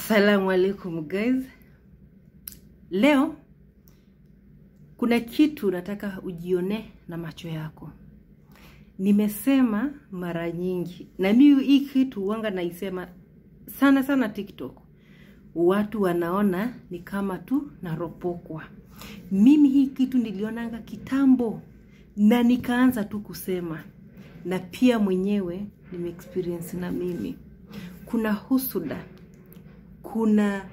Assalamu alaikum guys. Leo kuna kitu nataka ujione na macho yako. Nimesema mara nyingi na mimi hii kitu wanga naisema sana sana TikTok. Watu wanaona ni kama tu naropokwa. Mimi hii kitu nilionanga kitambo na nikaanza tu kusema, na pia mwenyewe nime experience na mimi. Kuna husuda kuna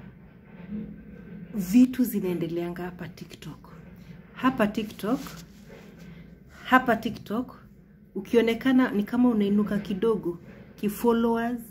vitu zinaendeleanga hapa TikTok. Hapa TikTok, hapa TikTok ukionekana ni kama unainuka kidogo ki followers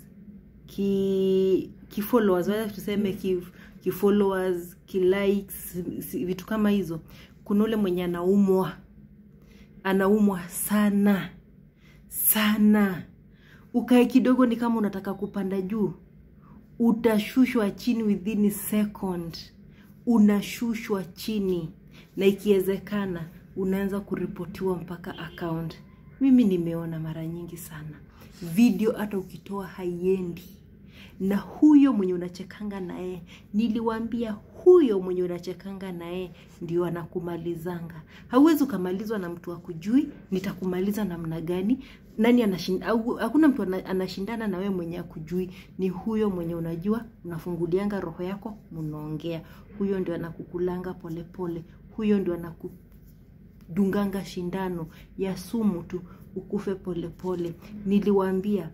ki ki followers wacha tuseme ki, ki followers ki likes vitu kama hizo. Kuna ule mwenye anaumwa anaumwa sana sana, ukae kidogo ni kama unataka kupanda juu utashushwa chini within second, unashushwa chini, na ikiwezekana unaanza kuripotiwa mpaka account. Mimi nimeona mara nyingi sana video, hata ukitoa haiendi. Na huyo mwenye unachekanga naye, niliwaambia huyo mwenye unachekanga naye ndio anakumalizanga. Hauwezi ukamalizwa na mtu akujui, nitakumaliza namna gani? Nani anashinda? Au hakuna mtu anashindana na wewe mwenye akujui, ni huyo mwenye unajua, unafungulianga roho yako, mnaongea. Huyo ndio anakukulanga polepole, huyo ndio anakudunganga shindano ya sumu tu ukufe polepole. Niliwaambia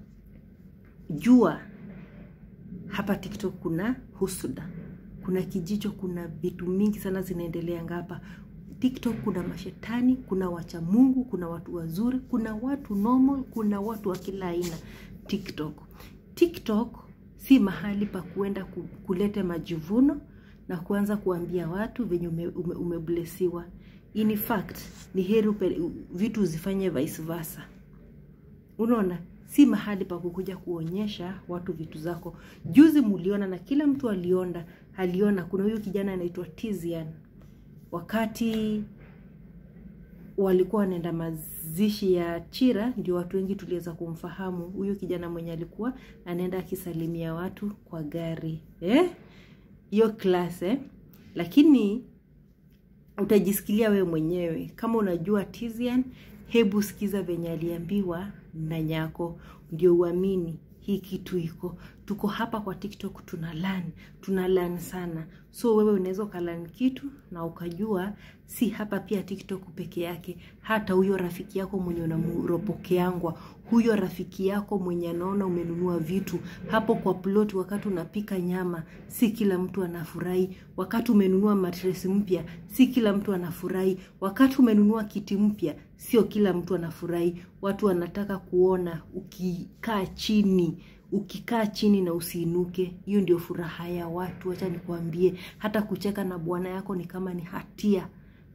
jua hapa TikTok kuna husuda, kuna kijicho, kuna vitu mingi sana zinaendeleanga hapa TikTok. Kuna mashetani, kuna wacha Mungu, kuna watu wazuri, kuna watu normal, kuna watu wa kila aina TikTok. TikTok si mahali pa kuenda kulete majivuno na kuanza kuambia watu venye umeblesiwa. Ume, ume in fact ni heri vitu zifanye vice versa. Unaona, si mahali pa kukuja kuonyesha watu vitu zako. Juzi muliona na kila mtu aliona, aliona kuna huyu kijana anaitwa Tizian, wakati walikuwa wanaenda mazishi ya Chira, ndio watu wengi tuliweza kumfahamu huyu kijana mwenye alikuwa anaenda akisalimia watu kwa gari eh, hiyo class eh. Lakini utajisikilia wewe mwenyewe kama unajua Tizian, hebu sikiza venye aliambiwa na nyako ndio uamini hii kitu iko. Tuko hapa kwa TikTok tuna learn, tuna learn sana. So wewe unaweza ukalearn kitu na ukajua si hapa pia TikTok peke yake, hata huyo rafiki yako mwenye unamuropokeangwa, huyo rafiki yako mwenye anaona umenunua vitu hapo kwa plot, wakati unapika nyama, si kila mtu anafurahi. Wakati umenunua mattress mpya, si kila mtu anafurahi. Wakati umenunua kiti mpya, sio kila mtu anafurahi. Watu wanataka kuona ukikaa chini ukikaa chini na usiinuke. Hiyo ndio furaha ya watu. Acha nikwambie, hata kucheka na bwana yako ni kama ni hatia,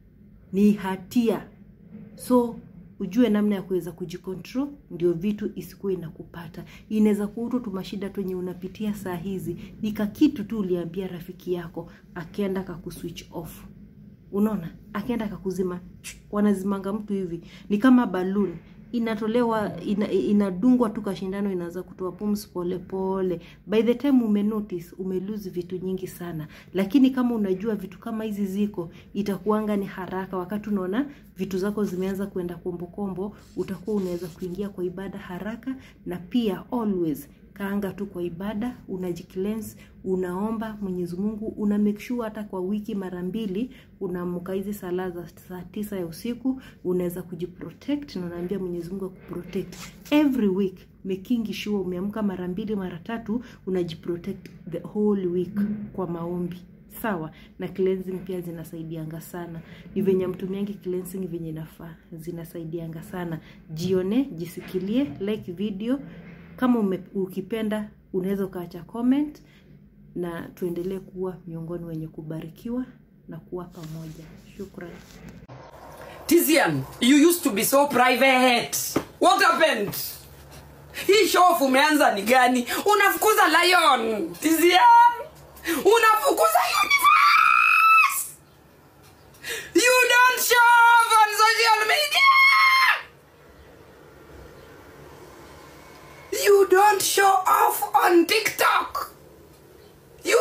ni hatia. So ujue namna ya kuweza kujikontrol, ndio vitu isikuwe inakupata. Inaweza kuwa tu mashida tu yenye unapitia saa hizi, nika kitu tu uliambia rafiki yako, akaenda kakuswitch off. Unaona, akaenda kakuzima. Wanazimanga mtu hivi, ni kama balloon inatolewa ina, inadungwa tu kashindano, inaanza kutoa pumzi pole pole. By the time ume notice ume lose vitu nyingi sana, lakini kama unajua vitu kama hizi ziko, itakuanga ni haraka. Wakati unaona vitu zako zimeanza kwenda kombo kombo, utakuwa unaweza kuingia kwa ibada haraka, na pia always kaanga tu kwa ibada, unajicleanse, unaomba Mwenyezi Mungu, una make sure hata kwa wiki mara mbili unaamka hizi sala za saa tisa ya usiku, unaweza kujiprotect na unaambia Mwenyezi Mungu akuprotect every week, making sure umeamka mara mbili mara tatu, unajiprotect the whole week kwa maombi sawa. Na cleansing pia zinasaidianga sana, ni venye mtumiangi cleansing venye inafaa, zinasaidianga sana. Jione, jisikilie, like video kama ume, ukipenda unaweza ukaacha comment na tuendelee kuwa miongoni wenye kubarikiwa na kuwa pamoja. Shukrani. Tizian, you used to be so private. What happened? Hii show umeanza ni gani? Unafukuza Lion. Tizian, unafukuza Universe. You don't show off on social media. You don't show off on TikTok.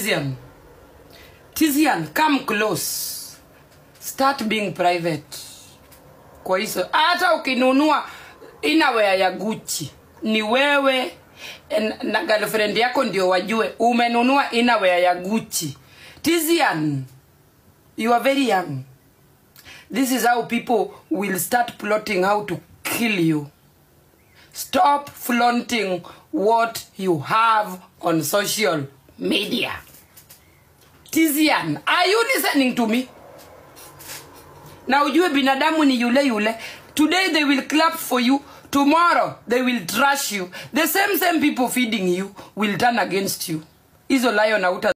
Tizian. Tizian, come close. Start being private. Kwa hizo hata ukinunua inawea ya Gucci ni wewe en- na girlfriend yako ndio wajue umenunua inawea ya Gucci. Tizian, you are very young. This is how people will start plotting how to kill you. Stop flaunting what you have on social media. Tizian, are you listening to me? Na ujue binadamu ni yule yule. Today they will clap for you. Tomorrow they will trash you. The same same people feeding you will turn against you. Hizo lion hauta